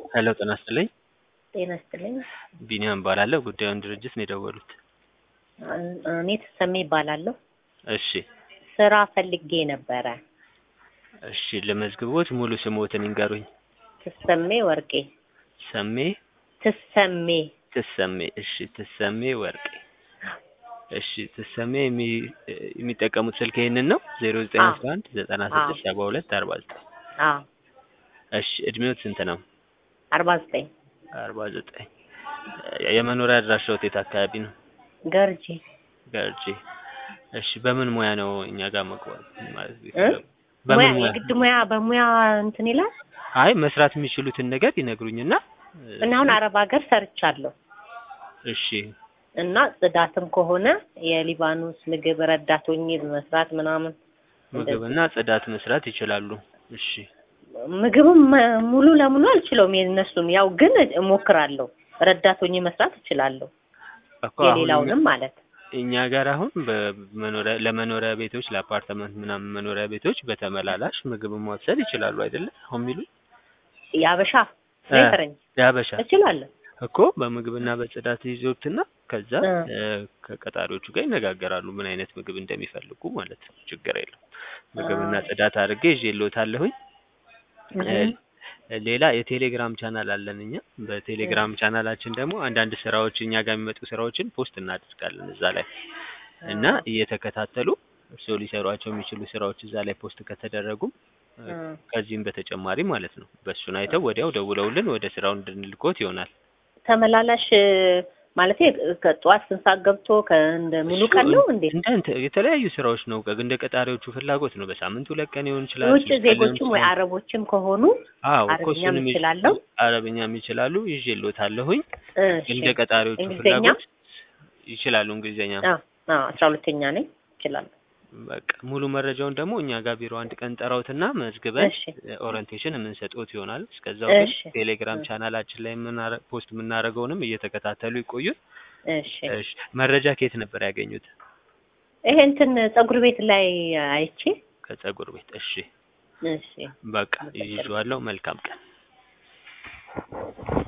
ሄሎ ጤና ይስጥልኝ። ጤና ይስጥልኝ። ቢኒያም እባላለሁ። ጉዳዩን ድርጅት ነው የደወሉት። እኔ ተሰሜ እባላለሁ። እሺ ስራ ፈልጌ ነበረ። እሺ ለመዝግቦት ሙሉ ስሞትን ይንገሩኝ። ትሰሜ ወርቄ። ሰሜ ትሰሜ ትሰሜ። እሺ ትሰሜ ወርቄ። እሺ ትሰሜ የሚ- የሚጠቀሙት ስልክ ይሄንን ነው? ዜሮ ዘጠኝ አስራ አንድ ዘጠና ስድስት ሰባ ሁለት አርባ ዘጠኝ አዎ እሺ እድሜዎት ስንት ነው? አርባ ዘጠኝ አርባ ዘጠኝ የመኖሪያ አድራሻዎት የት አካባቢ ነው? ገርጂ ገርጂ። እሺ በምን ሙያ ነው እኛ ጋር መግባት ማለት እ? ቢችሉ? ሙያ በምን ሙያ? የግድ ሙያ በሙያ እንትን ይላል አይ መስራት የሚችሉትን ነገር ይነግሩኝና እና አሁን አረብ ሀገር ሰርቻለሁ እሺ እና ጽዳትም ከሆነ የሊባኖስ ምግብ ረዳት ሆኜ በመስራት ምናምን ምግብና ጽዳት መስራት ይችላሉ። እሺ ምግብም መ- ሙሉ ለሙሉ አልችለውም የእነሱን ያው ግን እሞክራለሁ ረዳት ሆኜ መስራት እችላለሁ እኮ አሁን የሌላውንም ማለት እኛ ጋር አሁን በመኖሪያ ለመኖሪያ ቤቶች ለአፓርትመንት ምናምን መኖሪያ ቤቶች በተመላላሽ ምግብ ማብሰል ይችላሉ አይደለ? አሁን የሚሉ የአበሻ እ፣ ፈረንጅ ያበሻ እችላለሁ እኮ በምግብና በጽዳት ይዞትና ከዛ እ። እ፣ ከቀጣሪዎቹ ጋር ይነጋገራሉ ምን አይነት ምግብ እንደሚፈልጉ ማለት ነው። ችግር የለም። ምግብና አ። ጽዳት አድርጌ ይዤልዎታለሁኝ። እ፣ ሌላ የቴሌግራም ቻናል አለን እኛ። በቴሌግራም ቻናላችን ደግሞ አንዳንድ ስራዎች እኛ ጋር የሚመጡ ስራዎችን ፖስት እናደርጋለን እዛ ላይ እና እየተከታተሉ እርስዎ ሊሰሯቸው የሚችሉ ስራዎች እዛ ላይ ፖስት ከተደረጉም እ፣ እ። ከዚህም በተጨማሪ ማለት ነው በእሱን አይተው ወዲያው ደውለውልን ወደ ስራው እንድንልኮት ይሆናል። ተመላላሽ ማለት ከጠዋት ስንት ሰዓት ገብቶ ከእንደ ሙሉ እሱ ቀን ነው እንዴ? እንደ እንተ- የተለያዩ ስራዎች ነው ቀ- እንደ ቀጣሪዎቹ ፍላጎት ነው። በሳምንት ሁለት ቀን ሊሆን ይችላል። የውጭ ሶስት ቀን ሊሆን ዜጎችም ወይ ይችላል። አረቦችም ከሆኑ አዎ እኮ አረብኛም እሱንም ይዤ- እችላለሁ። አረብኛም ይችላሉ ይዤልዎታለሁኝ። እሺ እንደ ቀጣሪዎቹ እንግሊዝኛ? ፍላጎት ይችላሉ። እንግሊዝኛ አዎ አዎ አስራ ሁለተኛ ነኝ እችላለሁ። በቃ ሙሉ መረጃውን ደግሞ እኛ ጋር ቢሮ አንድ ቀን ጠራውትና መዝግበን እሺ ኦሪንቴሽን የምንሰጥዎት ይሆናል። እስከዛው ግን እሺ ቴሌግራም እ። ቻናላችን ላይ የምናረ- ፖስት የምናደርገውንም እየተከታተሉ ይቆዩ። እሺ እሺ መረጃ ከየት ነበር ያገኙት? ይሄ እንትን ፀጉር ቤት ላይ አይቼ ከጸጉር ቤት። እሺ እሺ በቃ ይዤዋለሁ። መልካም ቀን